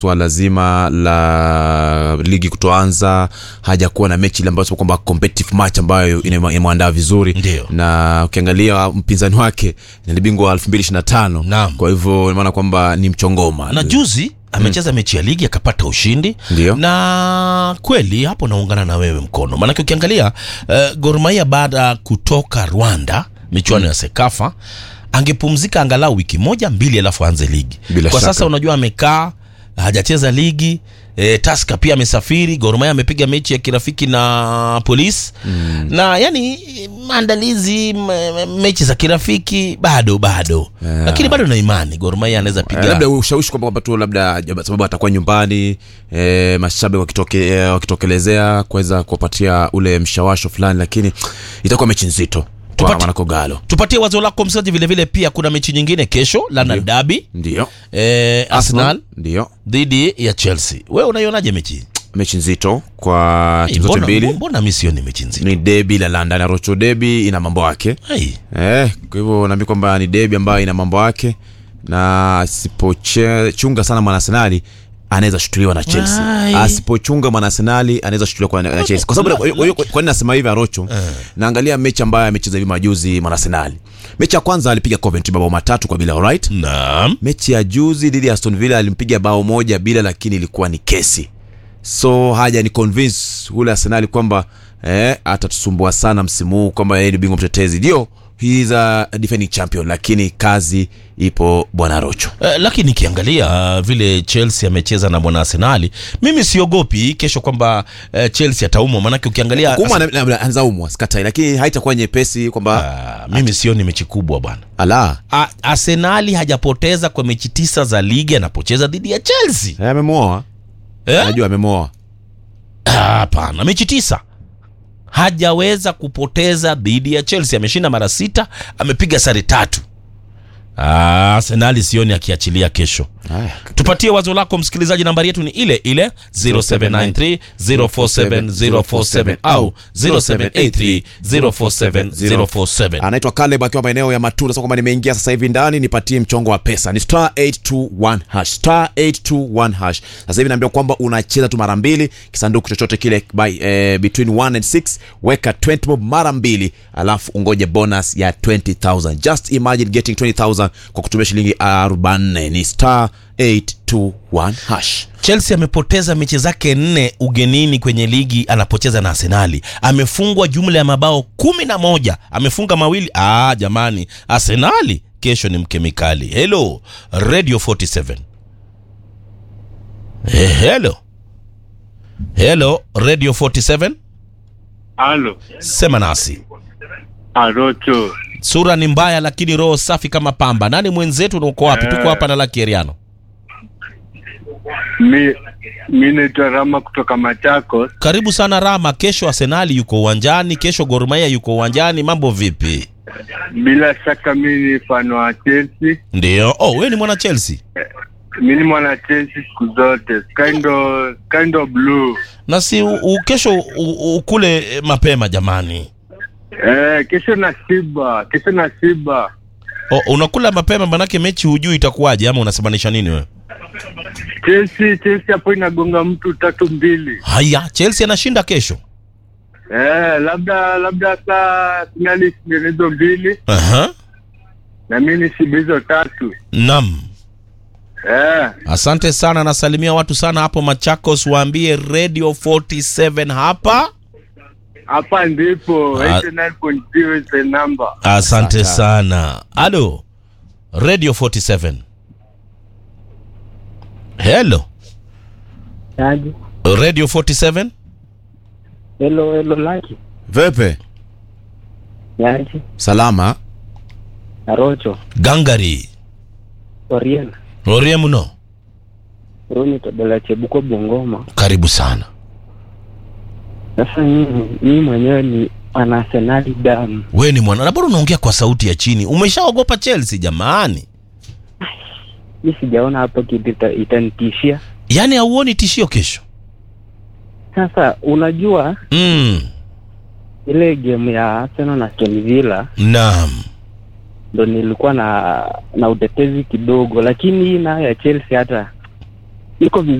swala zima la ligi kutoanza hajakuwa na mechi ile ambayo sema kwamba competitive match ambayo ina- imemwandaa vizuri Ndio. na ukiangalia mpinzani wake ni bingwa wa 2025 Naam. kwa hivyo maana kwamba ni mchongoma na juzi amecheza mechi ya ligi akapata ushindi Ndio. na kweli hapo naungana na wewe mkono maanake ukiangalia uh, Gor Mahia baada ya kutoka Rwanda michuano ya Sekafa angepumzika angalau wiki moja mbili alafu aanze ligi Bila kwa shaka. sasa unajua amekaa hajacheza ligi E, Taska pia amesafiri. Gor Mahia amepiga mechi ya kirafiki na polisi mm. na yani maandalizi m- m- mechi za kirafiki bado bado Yeah. lakini bado na imani Gor Mahia anaweza piga Eh, labda ushawishi kwamba kwamba tu labda sababu atakuwa nyumbani e, mashabiki wakitoke, e, wakitokelezea kuweza kuwapatia ule mshawasho fulani lakini itakuwa mechi nzito kwa Tupati- wanakogalo tupatie wazo lako msikilizaji vile vile pia kuna mechi nyingine kesho London Derby ndio eh, Arsenal ndio dhidi ya Chelsea wewe unaionaje mechi mechi nzito kwa hey, timu zote mbona, mbili mbona mi sioni mechi nzito ni debi la London na Rocho debi ina mambo yake hey. eh, kwa hivyo naambi kwamba ni debi ambayo ina mambo yake na asipochunga sana mwanasenali anaweza shutuliwa na Chelsea. Ai. Asipochunga mwanasenali anaweza shutuliwa kwa na Chelsea. Kwa sababu kwa hiyo- kwa nini nasema hivi Arocho? Naangalia mechi ambayo amecheza hivi majuzi mwanasenali. Mechi ya kwanza alipiga Coventry mabao matatu kwa bila, alright? Naam. Mechi ya juzi dhidi ya Aston Villa alimpiga bao moja bila, lakini ilikuwa ni kesi. So haja ni convince ule Arsenal kwamba eh, atatusumbua sana msimu huu kwamba yeye ni bingwa mtetezi. Ndio, he is a defending champion, lakini kazi ipo bwana Rocho. Eh, lakini nikiangalia uh, vile Chelsea amecheza na mwana Arsenali, mimi siogopi kesho kwamba uh, Chelsea ataumwa, maanake ukiangalia Kuma anaweza umwa sikatai, lakini haitakuwa nyepesi kwamba uh, mimi sioni mechi kubwa bwana. ala A- Arsenali hajapoteza kwa mechi tisa za ligi anapocheza dhidi ya Chelsea. eh, amemwoa, Eh? najua amemwoa. Ah, Hapana, mechi tisa hajaweza kupoteza dhidi ya Chelsea. Ameshinda mara sita, amepiga sare tatu. Ah, Arsenali sioni akiachilia kesho. Haya. Tupatie wazo lako msikilizaji, nambari yetu ni ile ile 0793 047 047 au 0783 047 047. anaitwa Caleb akiwa maeneo ya Matunda. Sasa kwamba nimeingia sasa hivi ndani, nipatie mchongo wa pesa ni star 821 hash star 821 hash. Sasa hivi naambia kwamba unacheza tu mara mbili, kisanduku chochote kile by, eh, between 1 and 6 weka 20 bob mara mbili, alafu ungoje bonus ya 20000 just imagine getting 20000 kwa kutumia shilingi 40 ni star 821 hash. Chelsea amepoteza mechi zake nne ugenini kwenye ligi anapocheza na Arsenali. Amefungwa jumla ya mabao kumi na moja, amefunga mawili. Ah, jamani, Arsenali kesho ni mkemikali. Hello Radio 47. Eh, hello hello Radio 47, Halo, sema nasi. Arocho. Sura ni mbaya, lakini roho safi kama pamba. Nani mwenzetu na uko wapi? Tuko hapa na Lucky Eriano. Mi mi naitwa Rama kutoka Machakos. Karibu sana Rama. Kesho Arsenali yuko uwanjani, kesho Gor Mahia yuko uwanjani. Mambo vipi? Bila shaka mi ni fan wa Chelsea. Ndio. Oh, wewe ni mwana Chelsea Mi ni mwana Chelsea siku zote, kind of, kind of blue. na si u, u, kesho u- ukule eh, mapema jamani. Eh, kesho na Simba, kesho na Simba. Oh, unakula mapema manake mechi hujui itakuwaje, ama unasemanisha nini wewe? Chelsea, Chelsea hapo inagonga mtu tatu mbili. Haya, Chelsea anashinda kesho. Eh, labda labda saa finali hizo mbili Aha. na mi nishibe hizo tatu. Naam. Eh, Asante sana, nasalimia watu sana hapo Machakos, waambie Radio 47 hapa. hapa ndipo Ah. 89.0 is the number. Asante Asante. sana. Halo. Radio 47. Hello. Aje. Radio 47. Hello, hello Lucky. Vepe Yaje. salama Arocho. Gangari. Oriena. Orie mno. Roni Tobela Chebuko Bungoma. Karibu sana. Sasa mimi mimi mwenyewe ni ana Arsenali damu. We ni mwana na bado unaongea kwa sauti ya chini. Umeshaogopa Chelsea jamani? Mimi sijaona hapo kitu ita- itanitishia. Yaani hauoni tishio kesho? Sasa unajua Mm. ile game ya Arsenal na Aston Villa Naam. ndo nilikuwa na na utetezi kidogo, lakini hii nayo ya Chelsea hata niko vizuri